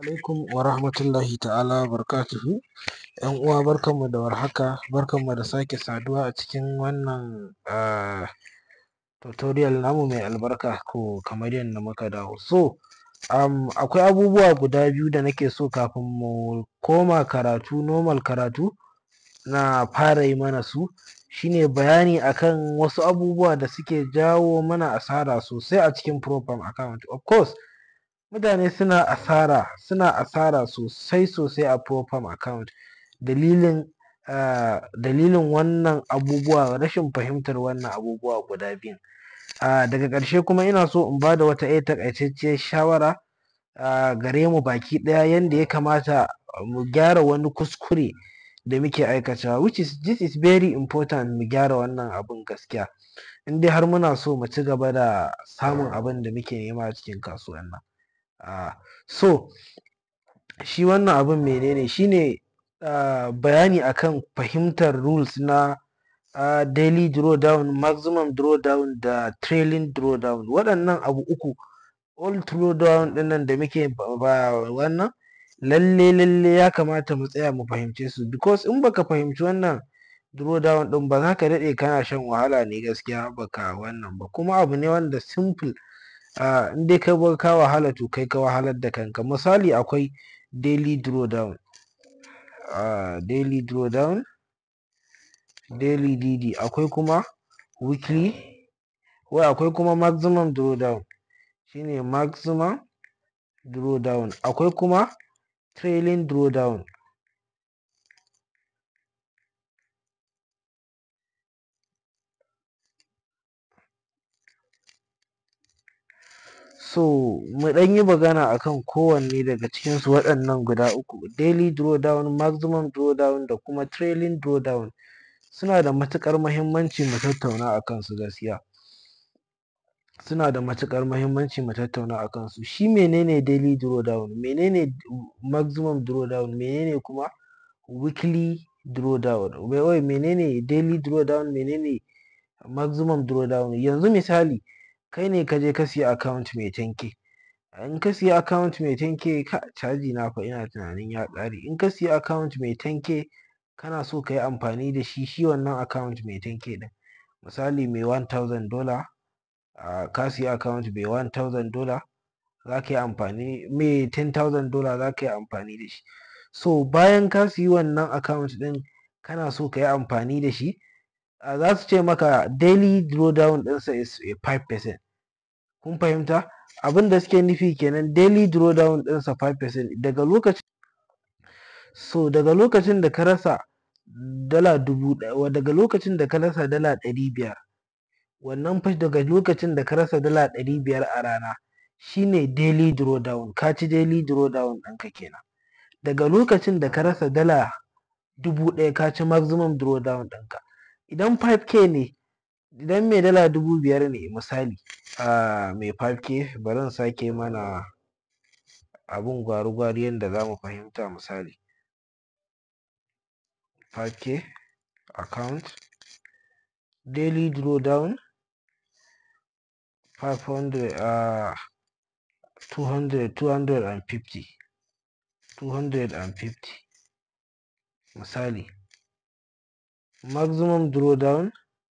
alaikum wa rahmatullahi ta'ala wa barakatuhu ƴan uwa barkanmu da warhaka barkanmu da sake saduwa a cikin wannan um tutorial namu mai albarka ko kamar yadda muka dawo so um akwai abubuwa guda biyu da nake so kafin mu koma karatu normal karatu na fara yi mana su shine bayani akan wasu abubuwa da suke jawo mana asara sosai a cikin profile account of course mutane suna asara suna asara sosai sosai a profile account dalilin um dalilin wannan abubuwa rashin fahimtar wannan abubuwa guda biyun um daga ƙarshe kuma ina so in bada wata ƴar taƙaitacciyar shawara um gare mu baki ɗaya yanda ya kamata mu gyara wani kuskure da muke aikatawa which is this is very important mu gyara wannan abun gaskiya in dai har muna so mu cigaba da samun abunda muke nema a cikin kasuwan nan um so shi wannan abun menene shine um bayani akan fahimtar rules na um daily draw down maximum draw down da trailing draw down waɗannan abu uku all draw down ɗin nan da muke ba wannan lalle lalle ya kamata mu tsaya mu fahimce su because in baka fahimci wannan draw down ɗin ba zaka daɗe kana shan wahala ne gaskiya baka wannan ba kuma abu ne wanda simple um in dai ka bar ka wahala to kai ka wahalar da kanka misali akwai daily draw down um daily draw down daily DD akwai kuma weekly wai akwai kuma maximum draw down shine maximum draw down akwai kuma trailing draw down so mu ɗan yi magana akan kowanne daga cikin su waɗannan guda uku daily draw down maximum draw down da kuma trailing draw down suna da matuƙar mahimmanci mu tattauna akan su gaskiya suna da matuƙar mahimmanci mu tattauna akan su shi menene daily draw down menene maximum draw down menene kuma weekly draw down wai menene daily draw down menene maximum draw down yanzu misali kai ne kaje ka siya account mai ten K in ka siya account mai ten K kai caji na fa ina tunanin ya ƙare in ka siya account mai ten K kana so kayi amfani da shi shi wannan account mai ten K ɗin misali mai one thousand dollar um ka siya account mai one thousand dollar zaka yi amfani mai ten thousand dollar zaka yi amfani da shi so bayan ka siyi wannan account ɗin kana so kayi amfani da shi um zasu ce maka daily draw down ɗinsa is five percent kun fahimta abunda suke nufi kenan daily draw down ɗinsa five percent daga lokacin so daga lokacin da ka rasa dala dubu ɗaya daga lokacin da ka rasa dala ɗari biyar wannan fa daga lokacin da ka rasa dala ɗari biyar a rana shine daily draw down ka ci daily draw down ɗinka kenan daga lokacin da ka rasa dala dubu ɗaya ka ci maximum draw down ɗinka idan five K ne idan mai dala dubu biyar ne misali um mai five K bari in sake mana abun gwari gwari yanda zamu fahimta misali five K account daily draw down five hundred um two hundred two hundred and fifty two hundred and fifty misali maximum draw down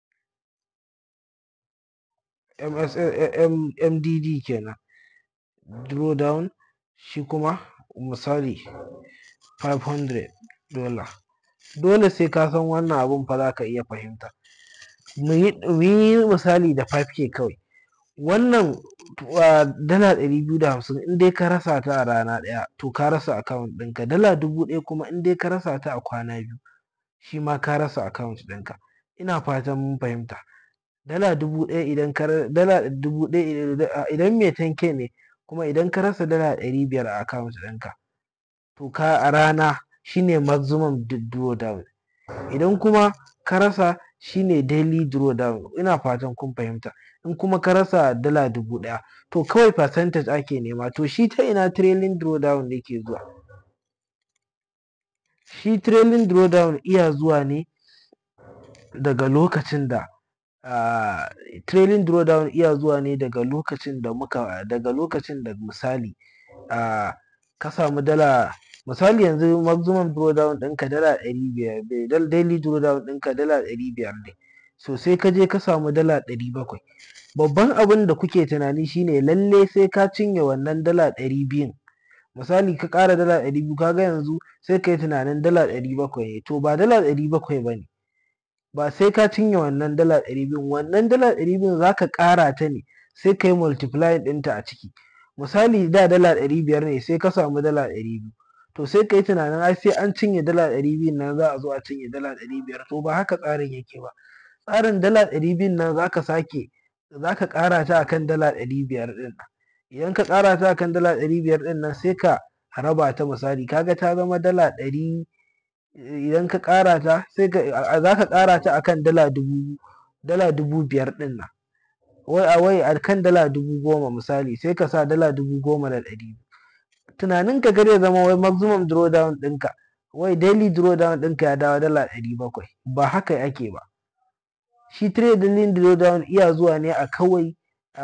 MDD kenan draw down shi kuma misali five hundred dollar dole sai ka san wannan abun fa zaka iya fahimta muyi muyi misali da five K kawai wannan um dala ɗari biyu da hamsin in dai ka rasa ta a rana ɗaya to ka rasa account ɗinka dala dubu ɗaya kuma in dai ka rasa ta a kwana biyu shima ka rasa account ɗinka ina fatan mun fahimta dala dubu ɗaya idan ka dala dubu ɗaya idan mai ten K ne kuma idan ka rasa dala ɗari biyar a account ɗinka to ka a rana shine maximum draw down idan kuma ka rasa shine daily draw down ina fatan kun fahimta in kuma ka rasa dala dubu ɗaya to kawai percentage ake nema to shi ta ina trailing draw down yake zuwa shi trailing draw down iya zuwa ne daga lokacin da um trailing draw down iya zuwa ne daga lokacin da muka daga lokacin da misali um ka samu dala misali yanzu maximum drawdown ɗinka dala ɗari biyar daily drawdown ɗinka dala ɗari biyar ne so sai ka je ka samu dala ɗari bakwai babban abin da kuke tunani shine lalle sai ka cinye wannan dala ɗari biyun misali ka ƙara dala ɗari biyu kaga yanzu sai ka yi tunanin dala ɗari bakwai ne to ba dala ɗari bakwai ba ne ba sai ka cinye wannan dala ɗari biyun wannan dala ɗari biyun za ka ƙara ta ne sai ka yi multiplying ɗinta a ciki misali da dala ɗari biyar ne sai ka samu dala ɗari biyu to sai ka yi tunanin ai sai an cinye dala ɗari biyun nan za a zo a cinye dala ɗari biyar to ba haka tsarin yake ba tsarin dala ɗari biyun nan za ka sake za ka ƙara ta akan dala ɗari biyar ɗin nan idan ka ƙara ta akan dala ɗari biyar ɗin nan sai ka raba ta misali kaga ta zama dala ɗari idan ka ƙara ta sai ka za ka ƙara ta akan dala dubu dala dubu biyar ɗin nan wai a wai akan dala dubu goma misali sai ka sa dala dubu goma da ɗari tunanin ka zai zama wai maximum drawdown ɗinka wai daily drawdown ɗinka ya dawo dala ɗari bakwai ba haka ake ba shi trading drawdown iya zuwa ne a kawai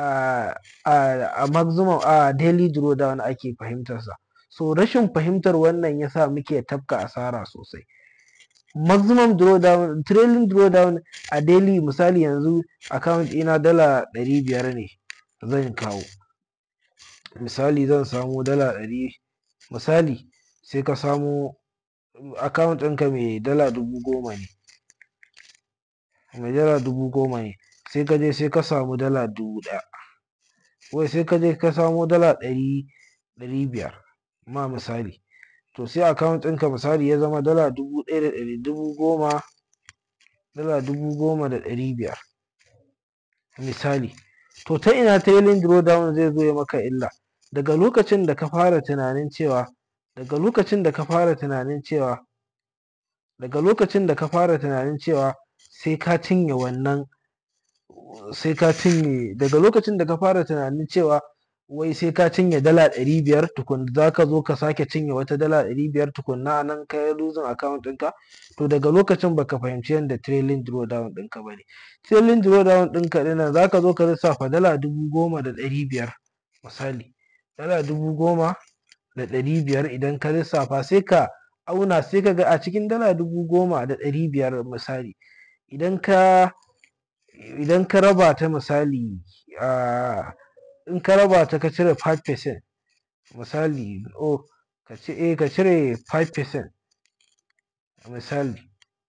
a maximum a daily drawdown ake fahimtarsa so rashin fahimtar wannan yasa muke tafka asara sosai maximum drawdown trailing drawdown a daily misali yanzu account ina dala ɗari biyar ne zan kawo misali zan samo dala ɗari misali sai ka samo account ɗinka mai dala dubu goma ne mai dala dubu goma ne sai ka je sai ka samu dala dubu ɗaya wai sai ka je ka samo dala ɗari ɗari biyar ma misali to sai account ɗinka misali ya zama dala dubu ɗaya da ɗari dubu goma dala dubu goma da ɗari biyar misali to ta ina trailing drawdown zai zo ya maka illa daga lokacin da ka fara tunanin cewa daga lokacin da ka fara tunanin cewa daga lokacin da ka fara tunanin cewa sai ka cinye wannan sai ka cinye daga lokacin da ka fara tunanin cewa wai sai ka cinye dala ɗari biyar tukun za ka zo ka sake cinye wata dala ɗari biyar tukunna a nan ka yi losing account ɗinka to daga lokacin baka fahimci yadda trailing drawdown ɗinka ba ne trailing drawdown ɗinka ɗin nan za ka zo ka lissafa dala dubu goma da ɗari biyar misali dala dubu goma da ɗari biyar idan ka lissafa sai ka auna sai ka ga a cikin dala dubu goma da ɗari biyar misali idan ka idan ka raba ta misali in ka raba ta ka cire 5% misali oh ka ce eh ka cire 5% misali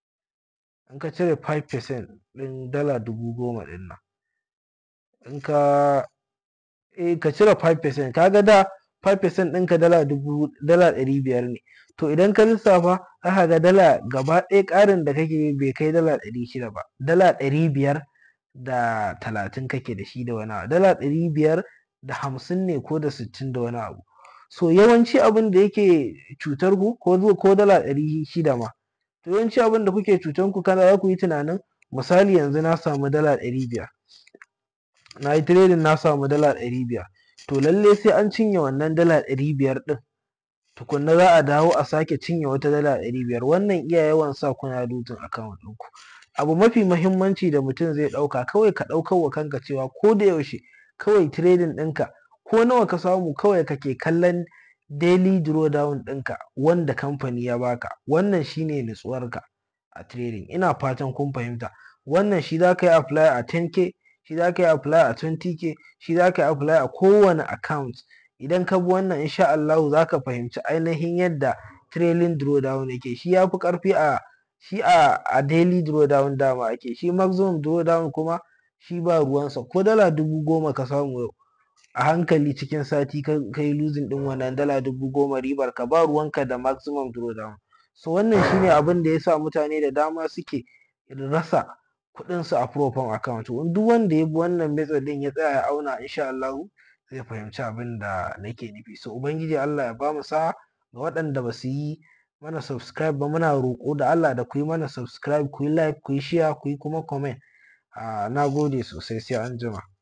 in ka cire 5% ɗin dala dubu goma ɗin nan in ka eh ka cire 5% kaga da 5% ɗinka dala dubu dala ɗari biyar ne to idan ka lissafa aka ga dala gaba ɗaya ƙarin da kake bai kai dala ɗari shida ba dala ɗari biyar da talatin kake da shi da wani abu dala ɗari biyar da hamsin ne ko da sittin da wani abu so yawanci abin da yake cutar ku ko zuwa ko dala ɗari shida ma to yawanci abin da kuke cutar ku kana za ku yi tunanin misali yanzu na samu dala ɗari biyar na yi trading na samu dala ɗari biyar to lalle sai an cinye wannan dala ɗari biyar ɗin tukunna za a dawo a sake cinye wata dala ɗari biyar wannan iya yawan sa kuna losing account ɗinku abu mafi mahimmanci da mutum zai ɗauka kawai ka ɗaukar wa kanka cewa ko da yaushe kawai trading ɗinka ko nawa ka samu kawai kake kallon daily drawdown ɗinka wanda kamfani ya baka wannan shine nutsuwarka a trading ina fatan kun fahimta wannan shi za ka yi apply a 10k shi za ka yi apply a 20k shi za ka yi apply a kowane account idan ka bi wannan insha Allahu za ka fahimci ainihin yadda trailing drawdown yake shi ya fi ƙarfi a shi a a daily drawdown dama ake shi maximum drawdown kuma shi ba ruwansa ko dala dubu goma ka samu yau a hankali cikin sati ka yi losing ɗin wannan dala dubu goma ribar ka ba ruwanka da maximum drawdown so wannan shine abin da yasa mutane da dama suke rasa kuɗinsu a profile account duk wanda ya bi wannan method ɗin ya tsaya ya auna insha Allahu zai fahimci abin da nake nufi so ubangiji Allah ya bamu sa'a ga waɗanda ba su yi mana subscribe ba muna roƙo da Allah da ku yi mana subscribe ku yi like ku yi share ku yi kuma comment na gode sosai sai anjima